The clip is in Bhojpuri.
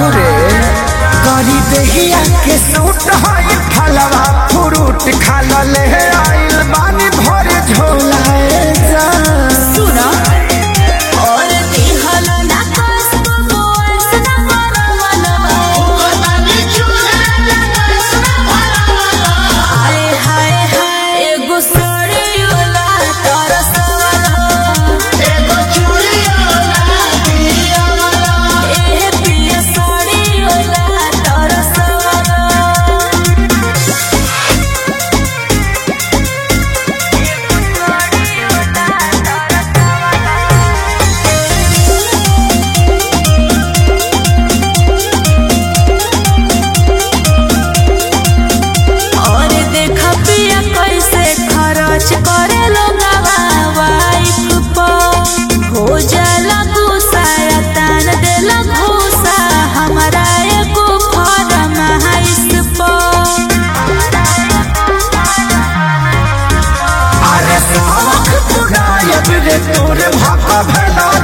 कहू रे करी देहिया के सूट है फलवा फ्रूट खा ले आइल बानी भरे झोलाए जा सुना और दिहल ना कसबो मोस ना परवलवा हाय हाय हाय एगो सड़ियोला तरसवला ए पिया सड़ियोला तरसवला और देखा पिया कैसे खर्च करे लोगवा वाइफ पर हो जाला गुस्सा या तान देला घूसा हमारा एगो फरमाइश पर अरे साख पुरायब रे तोरे भापा भेला